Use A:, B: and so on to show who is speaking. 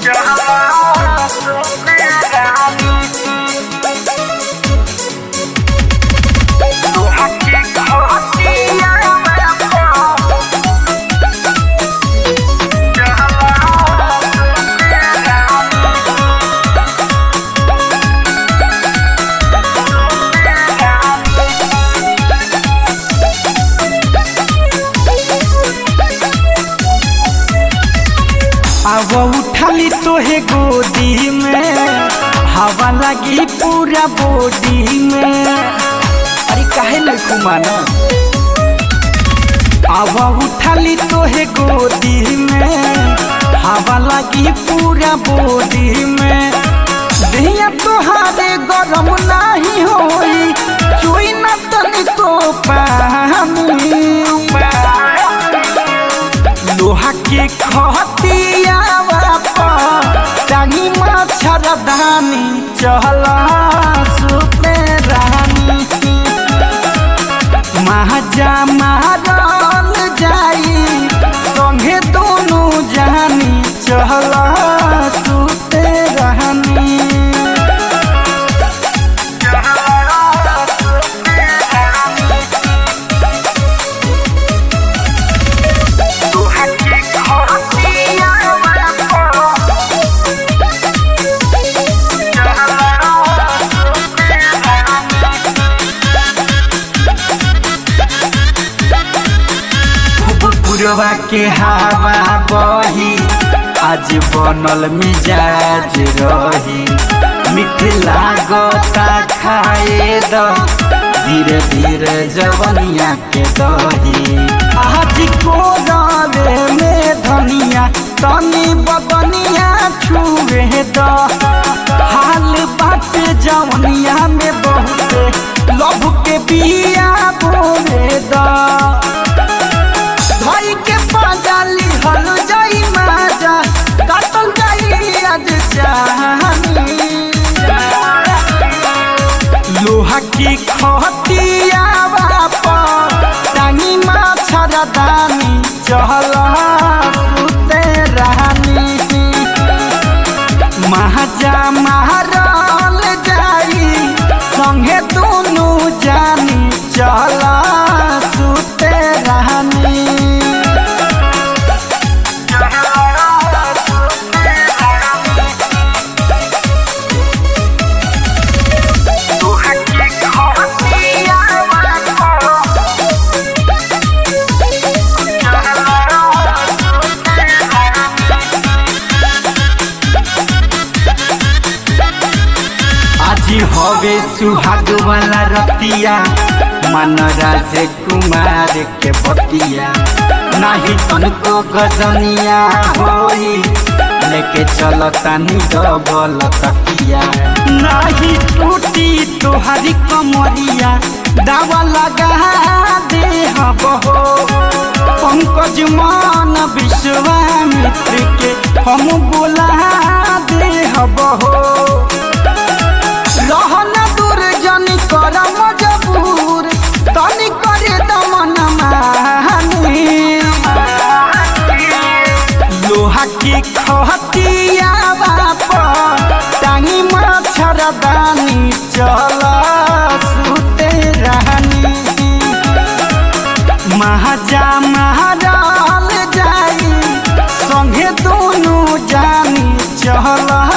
A: अब उठाली तोहे गोदी में हवा लगी पूरा बॉडी में अरे काहे नहीं घुमाना अब उठाली तोहे गोदी में हवा लगी पूरा बॉडी में दिया तोहारे गरम नहीं होई चुई न तनी तो पानी लोहा के खतियावा टांगी मच्छरदानी चहला सुते रानी महाजा मारल जाई संगे दोनों जानी चहला सुते रानी पुरवा के हवा बही आज बनल मिजाज रही मीठ लागता खाए द धीरे धीरे जवनिया के दही आज को रवे में धनिया तनी बदनिया छुए द हाल बात जवनिया में बहुत लभ के बिया बोले द भाई के पाजाली हल जाई माजा काटल जाई आज चाहनी लोहा की खतिया बापा टांगी माछर दानी चहल सुते रानी महाजा महारल जाई संगे दोनों जानी चला सुते रानी आज हवे सुहाग वाला रतिया मन राज कुमार के बतिया नाही तनको गजनिया होई लेके चलता नी डबल तकिया नाही टूटी तोहरी कमरिया दावा लगा दे हबहो पंकज मान विश्वामित्र के हम बोला दे हबहो रहन दूर जनी कर मजबूर तनी करे दमन मानी लोहा की खतिया बाप टांगी मच्छर दानी चल सुते रानी महाजा महाराल जाई संगे दोनों जानी चला